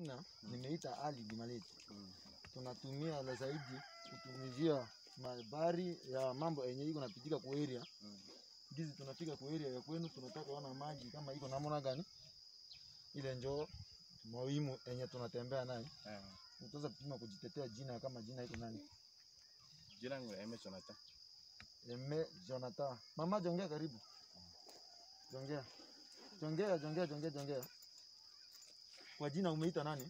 jina nimeita Ali Bimaleti. Mm. Tunatumia la zaidi kutumizia habari ya mambo yenye iko napitika ku area Mm. gizi tunafika ku area ya kwenu, tunataka ona maji kama iko namna gani, ile njoo muhimu yenye tunatembea naye. Eh, Utaweza kupima kujitetea jina kama jina iko nani? Jina langu Eme Jonathan. Eme Jonathan. Mama jongea karibu. Jongea. Jongea, jongea, jongea, jongea. Kwa jina umeita nani?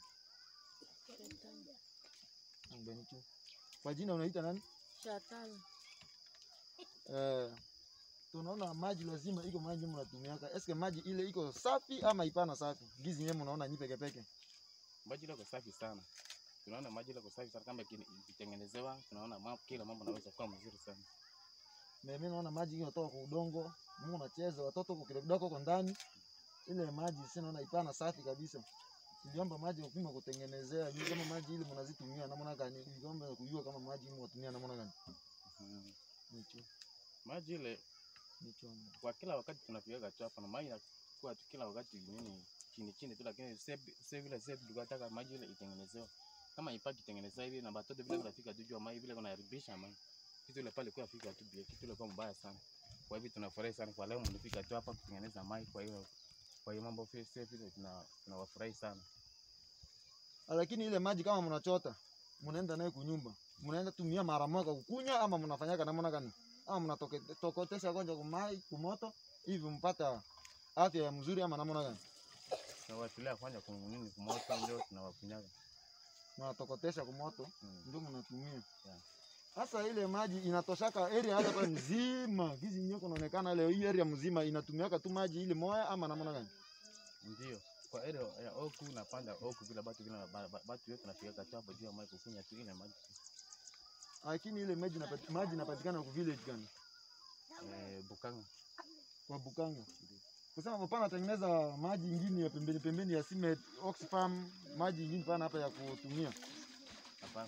Mbeni tu. Kwa jina unaita nani? Shatani. Eh, tunaona maji lazima iko maji mnatumiaka. Eske maji ile iko safi ama ipana safi? Gizi nyewe mnaona nyi peke peke. Maji liko safi sana. Tunaona maji liko safi sana kama ikini- ikitengenezewa, tunaona mambo, kila mambo naweza kuwa mzuri sana. Mimi naona maji inatoka kwa udongo, Mungu unacheza watoto kwa kidogo kwa ndani. Ile maji si naona ipana safi kabisa. Niliomba maji upima kutengenezea, ni kama maji ile mnazitumia namna gani? Niliomba kujua kama maji mnatumia namna gani. Mhm. Nicho, Maji ile nicho. kwa kila wakati tunapigaga tu hapa na maji inakuwa tu kila wakati nini chini chini tu, lakini sasa sasa vile sasa tulikuwa tunataka maji ile itengenezewe kama ipaki itengenezewa hivi na batoto vile kunafika tu juu ya maji vile kunaharibisha maji kitu ile pale kwa fika tu bia kitu ile kwa mbaya sana. Kwa hivyo tunafurahi sana kwa leo mlifika tu hapa kutengeneza maji, kwa hiyo kwa hiyo mambo sasa vile tuna tunawafurahi sana. Lakini ile maji kama mnachota, mnaenda naye kunyumba, mnaenda tumia mara moja kukunywa ama mnafanyaka namna gani? Ama mnatokotesha kwanza kumai kumoto hivi mpata afya ya mzuri ama namna gani? Tunawatilia kwanza kunini kumoto ndio tunawakunyaga. Mnatokotesha kumoto Mm. ndio mnatumia. Yeah. Sasa ile maji inatoshaka area hata pale mzima, gizi nyoko inaonekana leo hii area mzima inatumiaka tu maji ile moya ama namna gani? Ndio. Kwa area ya Oku napanda Oku bila batu bila ba- ba- batu yote nafikia tu hapo juu ya maji kukunya tu ile maji. Lakini ile maji inapati, maji inapatikana kwa village gani? Eh, Bukanga. Kwa Bukanga. Kusema hapana tengeneza maji ingine ya pembeni pembeni ya Simet, Oxfam, maji ingine pana hapa ya kutumia. Hapana.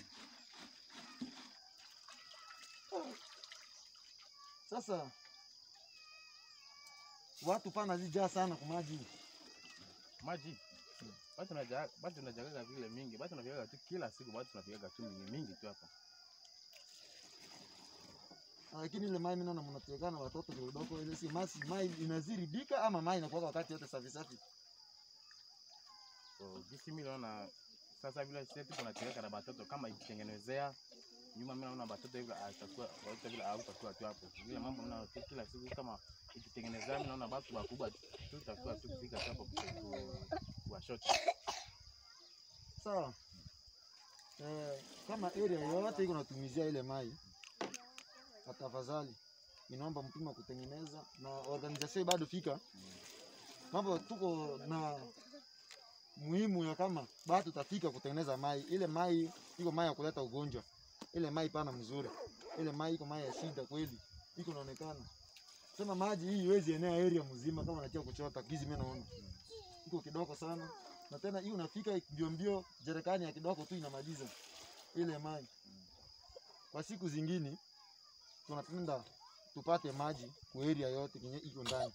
Sasa watu pana zijaa sana kwa maji. Maji. Batu najaga batu najagaga vile mingi. Batu nafikiaga tu kila siku batu nafikiaga tu mingi mingi tu hapa. Lakini ile mai mimi naona mnatekana watoto kidogo ile si masi mai inaziribika ama mai inakuwa wakati yote safi safi. So gisi mimi naona sasa vile sisi tuko nafikiaga na batoto kama ikitengenezea nyuma mimi naona batoto hivi atakuwa wote vile au takuwa tu hapo. Vile mambo mimi naona tu kila siku kama ikitengenezea mimi naona batu wakubwa tu tutakuwa tu kufika tu hapo ku- kuwashota. Sawa. Eh, kama area yote iko natumizia ile mai, tafadhali inaomba mpima kutengeneza na organization bado fika mambo, tuko na muhimu ya kama bado tafika kutengeneza mai. Ile mai iko mai ya kuleta ugonjwa, ile mai pana mzuri, ile mai iko mai ya shida kweli, iko naonekana sema maji hii iwezi enea area mzima kama natia kuchota gizi, mimi naona iko kidogo sana na tena hii unafika mbio mbio, jerekani ya kidogo tu inamaliza ile maji. Kwa siku zingine tunapenda tupate maji kwa area yote kenye iko ndani.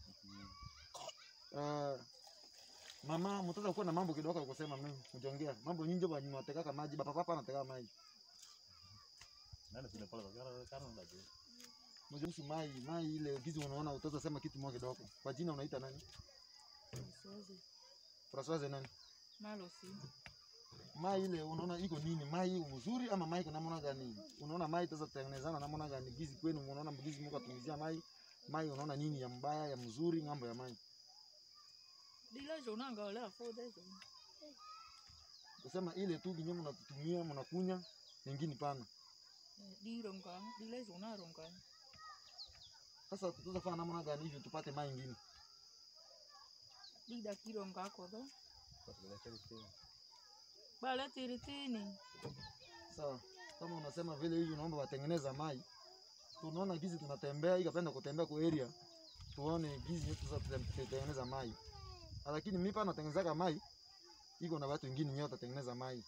Uh, mama mtoto kuwa na mambo kidogo ya kusema mimi mjongea mambo nyingi ba mnatekaka maji baba papa anateka maji Nani sile pole kwa kana kana ndio. mjuhusu mai mai ile gizi unaona utaweza sema kitu moja kidogo kwa jina unaita nani Siwezi. Françoise nani Malo si. mai ile unaona iko nini mai iko mzuri ama mai iko namna gani unaona mai itaweza kutengenezana namna gani gizi kwenu unaona gizi mko atumizia mai mai unaona nini ya mbaya ya mzuri ngambo ya mai Đi lấy rượu nó ngồi là phô đấy rượu. kusema ile tu kinyo mnatumia mnakunya nyingine pana Đi rồng con, đi lấy rượu nó rồng con. sasa tutafanya namna gani hivyo tupate mai ingine Đi đặt đi rồng con của đó. Kwa sababu Ba lẽ tiri tini. sawa kama unasema vile hivi unaomba watengeneza mai tunaona gizi tunatembea ikapenda kutembea kwa area tuone gizi yetu za tutengeneza mai lakini mimi pa natengenezaka mai iko na watu wengine nyote watengeneza mai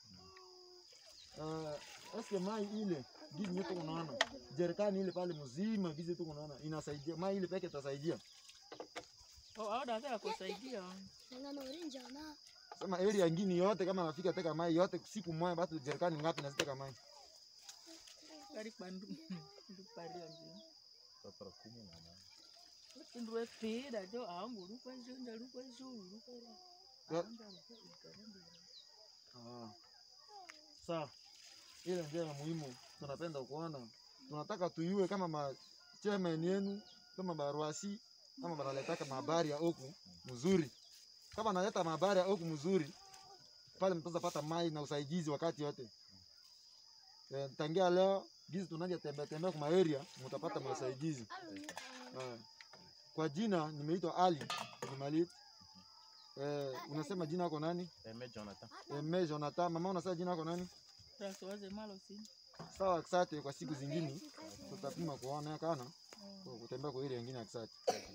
uh, eske mai ile gizi yetu unaona jerikani ile pale mzima gizi yetu unaona inasaidia mai ile peke itasaidia Ồ, ở đó thế là có xảy đi à. Dengan orange na sema area ngine yote kama nafika teka mai yote siku moja batu jerikani ngapi naziteka mai Kari pandu. Ndu pari anjing. Papara kumi na nane. Ndu epida jo angu lupa jo nda lupa jo lupa. Ya. Anda lupa ikaramba. Ah. Sawa, ile ndio ya muhimu tunapenda kuona, tunataka tuyue kama ma chairman yenu kama baruasi kama banaletaka mahabari ya oku mzuri, kama naleta mahabari ya oku mzuri pale, mtaweza pata mai na usaidizi wakati yote. E, tangia leo gizi tunaja tembea tembea kwa area mtapata masaidizi. Ah. Kwa jina nimeitwa Ali Jumalit. Eh, unasema jina yako nani? Eme Jonathan. Eme Jonathan. Mama unasema jina yako nani? Tasowaze malo sini. Sawa, asante. Kwa siku zingine tutapima kuona kana kwa kutembea kwa ile nyingine, asante.